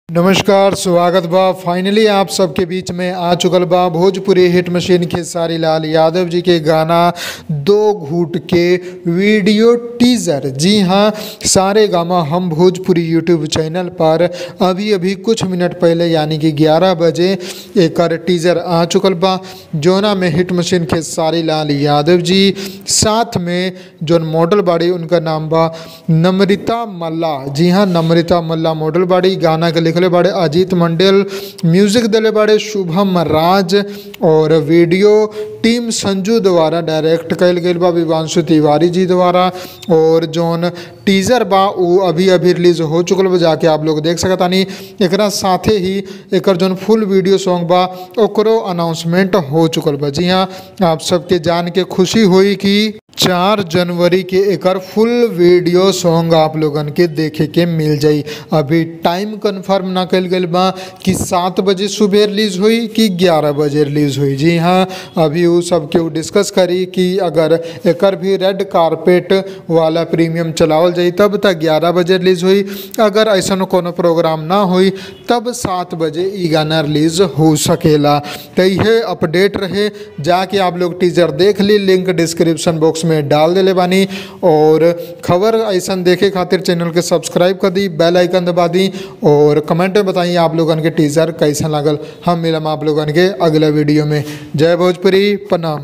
नमस्कार स्वागत बा फाइनली आप सबके बीच में आ चुकल बा भोजपुरी हिट मशीन खेसारी लाल यादव जी के गाना दो घूट के वीडियो टीजर जी हाँ सारे गामा हम भोजपुरी यूट्यूब चैनल पर अभी अभी कुछ मिनट पहले यानी कि 11 बजे एक टीजर आ चुकल बा जोना में हिट मशीन खेसारी लाल यादव जी साथ में जोन मॉडल बाड़ी उनका नाम बा नम्रिता मल्ला जी हाँ नम्रिता मल्ला मॉडल बाड़ी गाना के लिखले बाड़े अजीत मंडल म्यूजिक दिले बाड़े शुभम राज और वीडियो टीम संजू द्वारा डायरेक्ट कल गई बा विवांशु तिवारी जी द्वारा और जोन टीजर बा वो अभी अभी रिलीज हो चुकल बा जाके आप लोग देख सकतानी एकरा साथे ही एकर जोन फुल वीडियो सॉन्ग बा ओकरो अनाउंसमेंट हो चुकल बा जी हाँ आप सबके जान के खुशी हुई कि चार जनवरी के एकर फुल वीडियो सॉन्ग आप लोगन के देखे के मिल जाई अभी टाइम कंफर्म ना कल गई बा कि सात बजे सुबह रिलीज हुई कि ग्यारह बजे रिलीज हुई जी हाँ अभी वो सब के डिस्कस करी कि अगर एकर भी रेड कारपेट वाला प्रीमियम चलावल जाई तब तक ग्यारह बजे रिलीज हुई अगर ऐसा कोनो प्रोग्राम ना हुई तब सात बजे ई गाना रिलीज हो सकेला तो यह अपडेट रहे जाके आप लोग टीजर देख ली लिंक डिस्क्रिप्शन बॉक्स में डाल देले बानी और खबर ऐसा देखे खातिर चैनल के सब्सक्राइब कर दी बेल आइकन दबा दी और कमेंट में बताइए आप लोगन के टीजर कैसा लागल हम मिलम आप लोगन के अगला वीडियो में जय भोजपुरी प्रणाम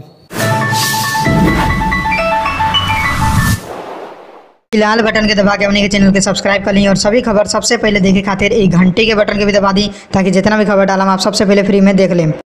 लाल बटन के दबा के अपने के चैनल के सब्सक्राइब कर ली और सभी खबर सबसे पहले देखे खातिर एक घंटे के बटन के भी दबा दी ताकि जितना भी खबर डालम आप सबसे पहले फ्री में देख लें